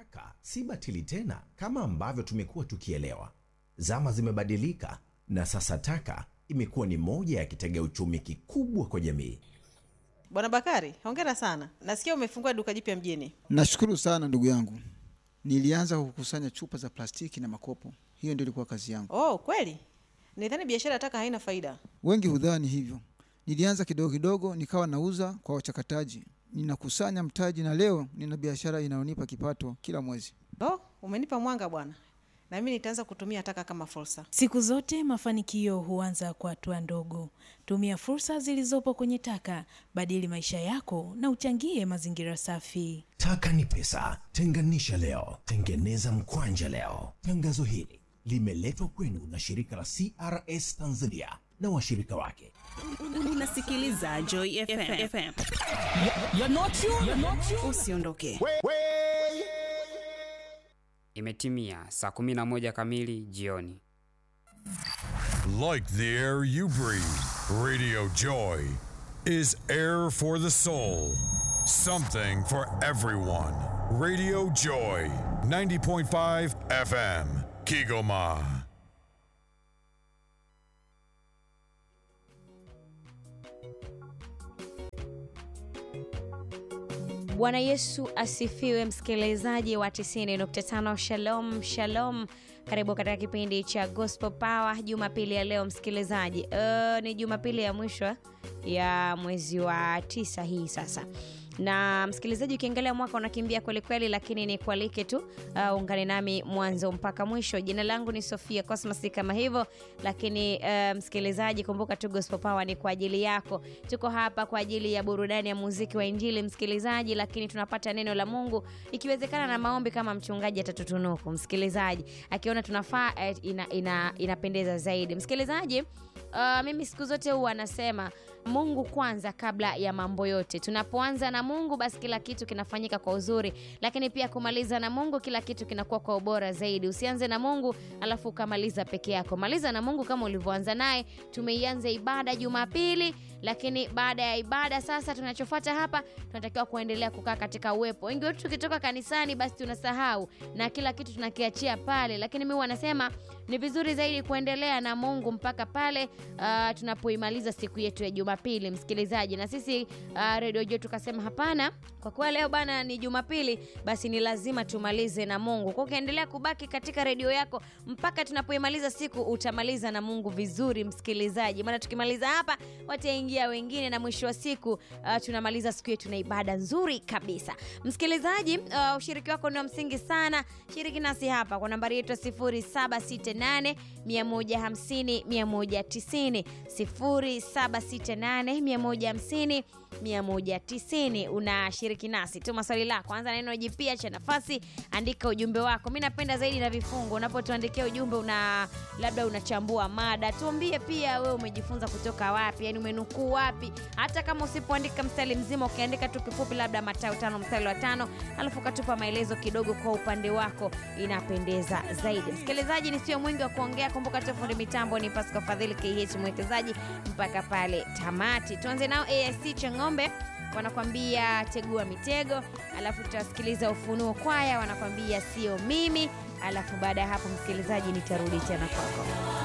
Taka si batili tena kama ambavyo tumekuwa tukielewa. Zama zimebadilika na sasa taka imekuwa ni moja ya kitega uchumi kikubwa kwa jamii. Bwana Bakari, hongera sana. Nasikia umefungua duka jipya mjini. Nashukuru sana ndugu yangu. Nilianza kukusanya chupa za plastiki na makopo, hiyo ndio ilikuwa kazi yangu. Oh, kweli? Nidhani biashara ya taka haina faida. Wengi hudhani hivyo. Nilianza kidogo kidogo, nikawa nauza kwa wachakataji, ninakusanya mtaji, na leo nina biashara inayonipa kipato kila mwezi. Oh, umenipa mwanga bwana, na mimi nitaanza kutumia taka kama fursa. Siku zote mafanikio huanza kwa hatua ndogo. Tumia fursa zilizopo kwenye taka, badili maisha yako na uchangie mazingira safi. Taka ni pesa, tenganisha leo, tengeneza mkwanja leo. Tangazo hili limeletwa kwenu na shirika la CRS Tanzania na washirika wake. Unasikiliza Joy FM. FM. Usiondoke. Imetimia saa 11 kamili jioni. Like the air you breathe, Radio Joy is air for the soul. Something for everyone. Radio Joy, 90.5 FM, Kigoma. Bwana Yesu asifiwe, msikilizaji wa 90.5 Shalom Shalom, karibu katika kipindi cha Gospel Power Jumapili ya leo msikilizaji. Uh, ni Jumapili ya mwisho ya mwezi wa tisa hii sasa na msikilizaji, ukiangalia mwaka unakimbia kwelikweli, lakini ni kualike tu uh, ungane nami mwanzo mpaka mwisho. Jina langu ni Sofia Cosmas kama hivyo, lakini uh, msikilizaji, kumbuka tu Gospel Power ni kwa ajili yako. Tuko hapa kwa ajili ya burudani ya muziki wa Injili msikilizaji, lakini tunapata neno la Mungu ikiwezekana na maombi kama mchungaji atatutunuku msikilizaji, akiona tunafaa eh, ina, ina, inapendeza zaidi msikilizaji. Uh, mimi siku zote huwa nasema Mungu kwanza kabla ya mambo yote. Tunapoanza na Mungu, basi kila kitu kinafanyika kwa uzuri, lakini pia kumaliza na Mungu, kila kitu kinakuwa kwa ubora zaidi. Usianze na Mungu alafu ukamaliza peke yako. Maliza na Mungu kama ulivyoanza naye. Tumeianza ibada Jumapili, lakini baada ya ibada sasa, tunachofuata hapa, tunatakiwa kuendelea kukaa katika uwepo. Wengi wetu tukitoka kanisani, basi tunasahau na kila kitu tunakiachia pale, lakini mimi wanasema ni vizuri zaidi kuendelea na Mungu mpaka pale uh, tunapoimaliza siku yetu ya Jumapili, msikilizaji. Na sisi uh, redio yetu tukasema hapana, kwa kuwa leo bana ni Jumapili, basi ni lazima tumalize na Mungu. Kwa ukiendelea kubaki katika redio yako mpaka tunapoimaliza siku, utamaliza na Mungu vizuri, msikilizaji, maana tukimaliza hapa wataingia wengine, na mwisho wa siku uh, tunamaliza siku yetu na ibada nzuri kabisa. Msikilizaji, uh, ushiriki wako ni wa msingi sana. Shiriki nasi hapa kwa nambari yetu ya 0768 150 190 0768 150 190. Unashiriki nasi, tuma swali lako, anza neno jipya cha nafasi, andika ujumbe wako. Mi napenda zaidi na vifungo. Unapotuandikia ujumbe, una labda unachambua mada, tuambie pia wewe umejifunza kutoka wapi, yani umenukuu wapi. Hata kama usipoandika mstari mzima, ukiandika tu kifupi, labda Mathayo tano mstari wa tano, alafu ukatupa maelezo kidogo kwa upande wako, inapendeza zaidi. Msikilizaji, ni sio mwingi wa kuongea. Kumbuka tu fundi mitambo ni Pascal Fadhili KH mwekezaji mpaka pale tamati. Tuanze nao AIC Chang'ombe wanakwambia tegua mitego, alafu tutasikiliza Ufunuo Kwaya wanakwambia sio mimi, alafu baada ya hapo msikilizaji, nitarudi tena kwako.